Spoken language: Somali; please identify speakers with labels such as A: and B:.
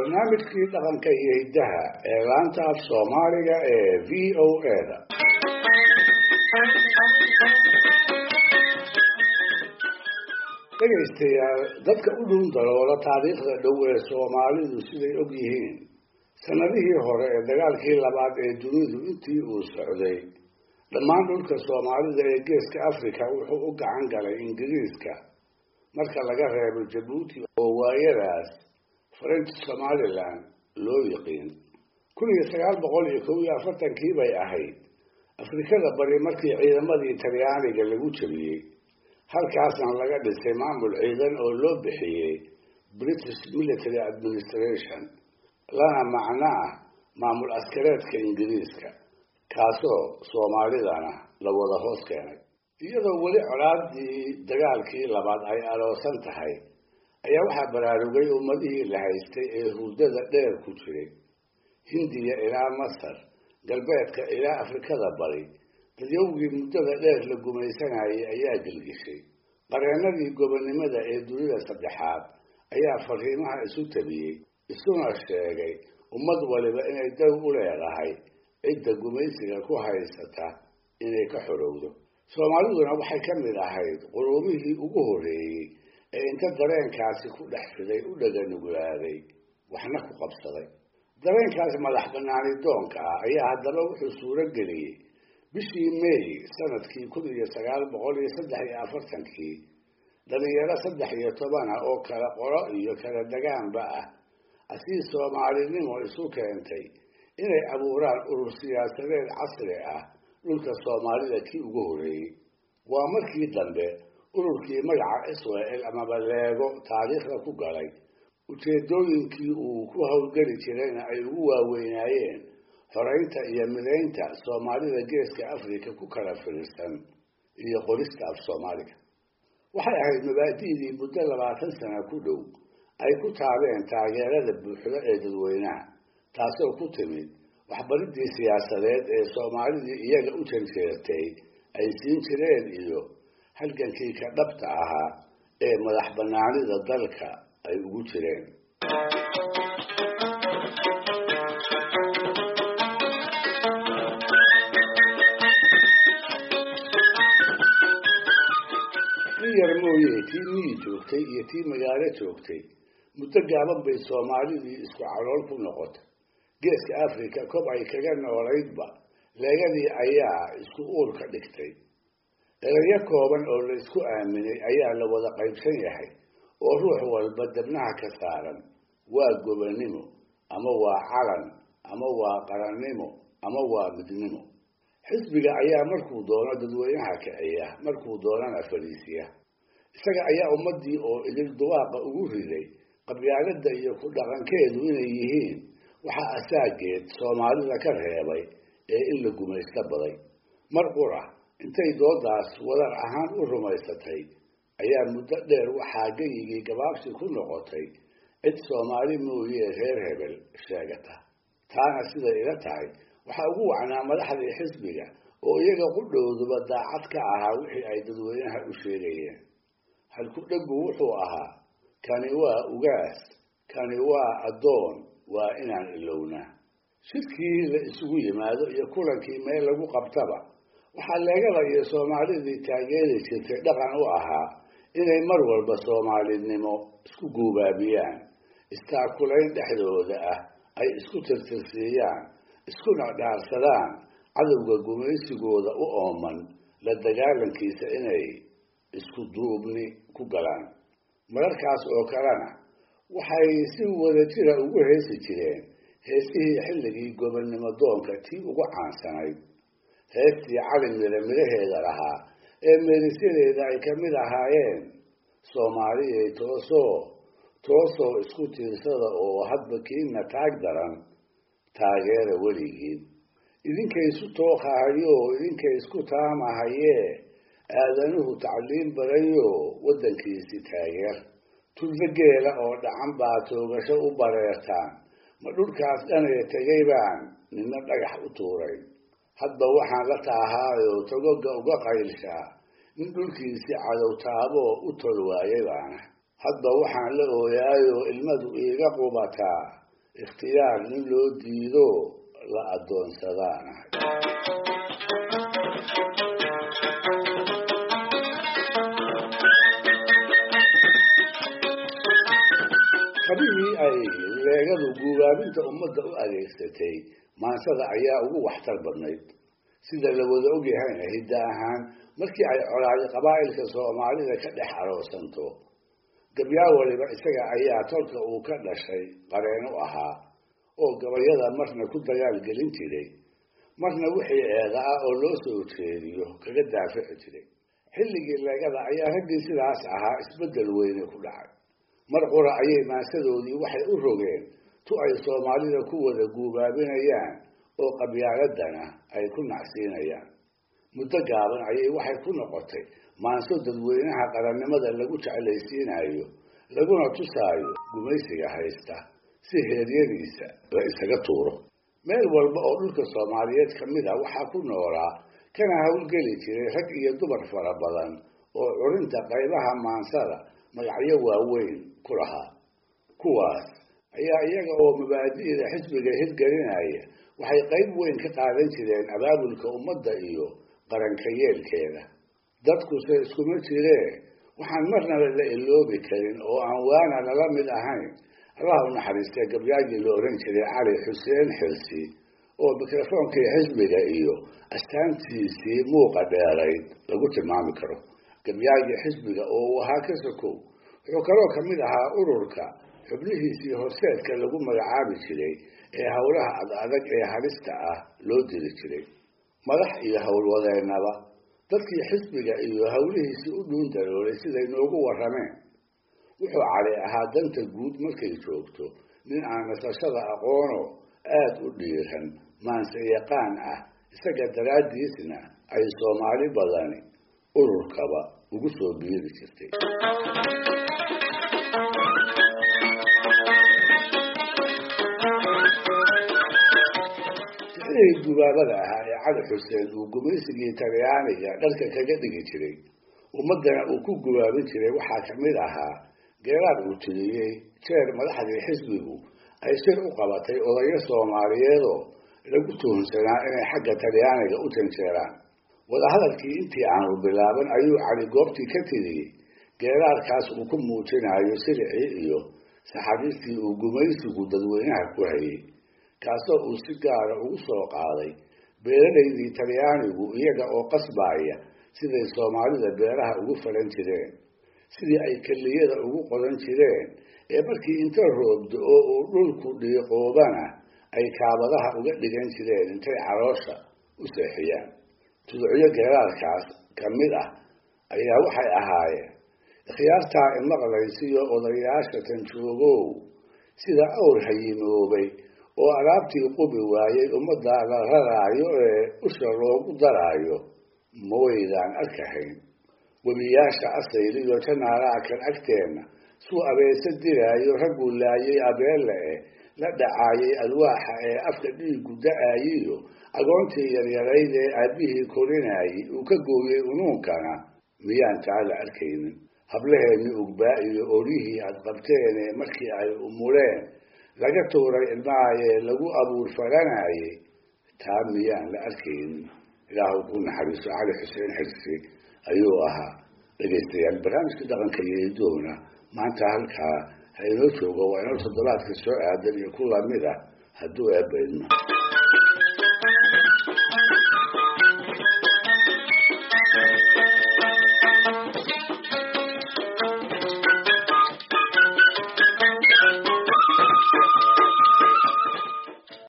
A: barnaamijkii dhaqanka iyo hiddaha ee laanta af soomaaliga ee v o a-da dhegaystayaal dadka u dhun daloola taariikhda dhow ee soomaalidu siday og yihiin sanadihii hore ee dagaalkii labaad ee dunidu intii uu socday dhammaan dhulka soomaalida ee geeska africa wuxuu u gacan galay ingiriiska marka laga reebo jabuuti oo waayadaas french somalilan loo yiqiin kun iyo sagaal boqol iyo kow iyo afartankii bay ahayd afrikada bari markii ciidamadii talyaaniga lagu jabiyey halkaasna laga dhisay maamul ciidan oo loo bixiyey british military administration lana macno ah maamul askareedka ingiriiska kaasoo soomaalidana la wada hoos keenay iyadoo weli colaadii dagaalkii labaad ay aloosan tahay ayaa waxaa baraarugay ummadihii la haystay ee hurdada dheer ku jiray hindiya ilaa masar galbeedka ilaa afrikada bari dadyowgii muddada dheer la gumaysanayay ayaa gelgishay qareennadii gobonnimada ee dunida saddexaad ayaa fariimaha isu tabiyey isuna sheegay ummad waliba inay daw u leedahay cidda gumaysiga ku haysata inay ka xorowdo soomaaliduna waxay ka mid ahayd qurumihii ugu horreeyey ee inta dareenkaasi ku dhex fiday u dhaganugulaaday waxna ku qabsaday dareenkaas madax banaani doonka ah ayaa haddaba wuxuu suuro geliyey bishii may sanadkii kun iyo sagaal boqol iyo saddex iyo afartankii dhalinyaro saddex iyo toban ah oo kala qoro iyo kala degaanba ah asii soomaalinimo isu keentay inay abuuraan urur siyaasadeed casri ah dhulka soomaalida kii ugu horreeyey waa markii dambe ururkii magaca israel amaba leego taariikhda ku galay ujeedooyinkii uu ku howlgeli jirayna ay ugu waaweynaayeen xoreynta iyo midaynta soomaalida geeska africa ku kala firirsan iyo qorista af soomaaliga waxay ahayd mabaadi'dii muddo labaatan sana ku dhow ay ku taabeen taageerada buuxdo ee dadweynaha taasoo ku timid waxbaridii siyaasadeed ee soomaalidii iyaga u janjeertay ay siin jireen iyo halgankii ka dhabta ahaa ee madax banaanida dalka ay ugu jireen in yar mooye tii miyi joogtay iyo tii magaalo joogtay muddo gaaban bay soomaalidii isku calool ku noqotay geeska africa kob ay kaga noolaydba leegadii ayaa isku uur ka dhigtay erayo kooban oo la isku aaminay ayaa la wada qaybsan yahay oo ruux walba dabnaha ka saaran waa gobonnimo ama waa calan ama waa qarannimo ama waa midnimo xisbiga ayaa markuu doono dadweynaha kiciya markuu doonana fariisiya isaga ayaa ummadii oo idil duwaaqa ugu riday qabyaaladda iyo ku dhaqankeedu inay yihiin waxaa asaageed soomaalida ka reebay ee in la gumaysto baday mar qura intay doodaas wadar ahaan u rumaysatay ayaa muddo dheer waxaa geyigii gabaabsi ku noqotay cid soomaali mooyee reer hebel sheegata taana siday ila tahay waxaa ugu wacnaa madaxdii xisbiga oo iyaga qudhowduba daacad ka ahaa wixii ay dadweynaha u sheegayeen halku dheggu wuxuu ahaa kani waa ugaas kani waa addoon waa inaan ilownaa shirkii la isugu yimaado iyo kulankii meel lagu qabtaba waxaa leegada iyo soomaalidii taageeri jirtay dhaqan u ahaa inay mar walba soomaalinimo isku guubaabiyaan istaakulayn dhexdooda ah ay isku tirtirsiiyaan iskuna dhaarsadaan cadowga gumaysigooda u ooman la dagaalankiisa inay isku duubni ku galaan mararkaas oo kalena waxay si wada jira ugu heesi jireen heesihii xilligii gobonnimo doonka tii ugu caansanayd heestii cali mire midhaheeda lahaa ee meerisyadeeda ay ka mid ahaayeen soomaaliyay toosoo toosoo isku tiirsada oo hadba kiina taag daran taageera weligiin idinkay isu tooqahayo idinkay isku taamahayee aadanuhu tacliim badayo waddankiisi taageer tulda geela oo dhacan baa toogasho u bareertaan ma dhulkaas dhanaya tegay baan nina dhagax u tuuray hadba waxaan la taahaayoo togoga uga qaylshaa nin dhulkiisii cadow taaboo u tol waayay baana hadba waxaan la ooyaayoo ilmadu iiga qubataa ikhtiyaar nin loo diido la addoonsadaanahay kabihii ay leegadu guubaabinta ummadda u adeegsatay maansada ayaa ugu waxtar badnayd sida la wada ogyahayna hidda ahaan markii ay colaadi qabaa'ilka soomaalida ka dhex aroosanto gabyaa waliba isaga ayaa tolka uu ka dhashay qareen u ahaa oo gabayada marna ku dagaal gelin jiray marna wixii eeda ah oo loo soo jeediyo kaga daafici jiray xilligii leegada ayaa raggii sidaas ahaa isbeddel weyne ku dhacay mar qura ayay maansadoodii waxay u rogeen tu ay soomaalida ku wada guubaabinayaan oo qabyaaladana ay ku nacsiinayaan muddo gaaban ayay waxay ku noqotay maanso dadweynaha qarannimada lagu jeclaysiinayo laguna tusaayo gumaysiga haysta si heeryadiisa la isaga tuuro meel walba oo dhulka soomaaliyeed ka mid ah waxaa ku noolaa kana howlgeli jiray rag iyo dumar fara badan oo curinta qaybaha maansada magacyo waaweyn ku lahaa kuwaas ayaa iyaga oo mabaadi'da xisbiga hirgelinaya waxay qayb weyn ka qaadan jireen abaabulka ummadda iyo qaranka yeelkeeda dadkuse iskuma jiree waxaan marnaba la iloobi karin oo aan waana lala mid ahayn allah u naxariistay gabyaagii la ohan jiray cali xuseen xilsi oo mikrofoonkii xisbiga iyo astaantiisii muuqa dheerayd lagu tilmaami karo gabyaagii xisbiga oo uu ahaa ka sokow wuxuu kaloo ka mid ahaa ururka xubnihiisii horseedka lagu magacaabi jiray ee howlaha ad adag ee halista ah loo diri jiray madax iyo howlwadeennaba dadkii xisbiga iyo howlihiisii u dhuun daroolay siday noogu warrameen wuxuu cali ahaa danta guud markay joogto nin aan nasashada aqoono aada u dhiiran maanse yaqaan ah isaga daraaddiisna ay soomaali badani ururkaba ugu soo biiri jirtay sixdihii gubaabada ahaa ee cali xuseen uu gumaysigii talyaaniga dharka kaga dhigi jiray ummaddana uu ku gubaabin jiray waxaa ka mid ahaa geeraad uu tiriyey jeer madaxdii xisbigu ay shir u qabatay odayo soomaaliyeedoo lagu tuhunsanaa inay xagga talyaaniga u janjeeraan wadahadalkii intii aanu bilaaban ayuu cali goobtii ka tiriyey geeraadkaas uu ku muujinayo siricii iyo saxabiistii uu gumaysigu dadweynaha ku hayay kaasoo uu si gaara ugu soo qaaday beeralaydii talyaanigu iyaga oo qasbaaya siday soomaalida beeraha ugu falan jireen sidii ay keliyada ugu qodan jireen ee markii inta roobdo oo uu dhulku dhiiqoobana ay kaabadaha uga dhigan jireen intay caloosha u seexiyaan tuducyo geeraadkaas ka mid ah ayaa waxay ahaayeen ikhyaartaa imaqlaysiyo odayaasha tanjoogow sida awr hayimoobay oo alaabtii qubi waayey ummadda la raraayo ee usha loogu daraayo ma waydaan arkahayn webiyaasha asayliyo janaalaha kan agteenna suu abeese diraayo ragguu laayay abeelle eh la dhacaayay alwaaxa ee afka dhiigu da-aayiyo agoontii yaryarayd ee aabbihii korinaayey uu ka gooyey unuunkana miyaan taa la arkaynin hablaheenni ugbaa iyo oryihii aad qabteen ee markii ay umuleen laga tuuray ilmahayee lagu abuur falanayay taa miyaan la arkaynin ilaahu ku naxariiso cali xuseen xirsi ayuu ahaa dhegaystayaal barnaamijka dhaqanka iyo idoona maanta halkaa ha inoo joogo waa inoo toddobaadka soo aadan iyo ku lamid ah hadduu eebbaydmo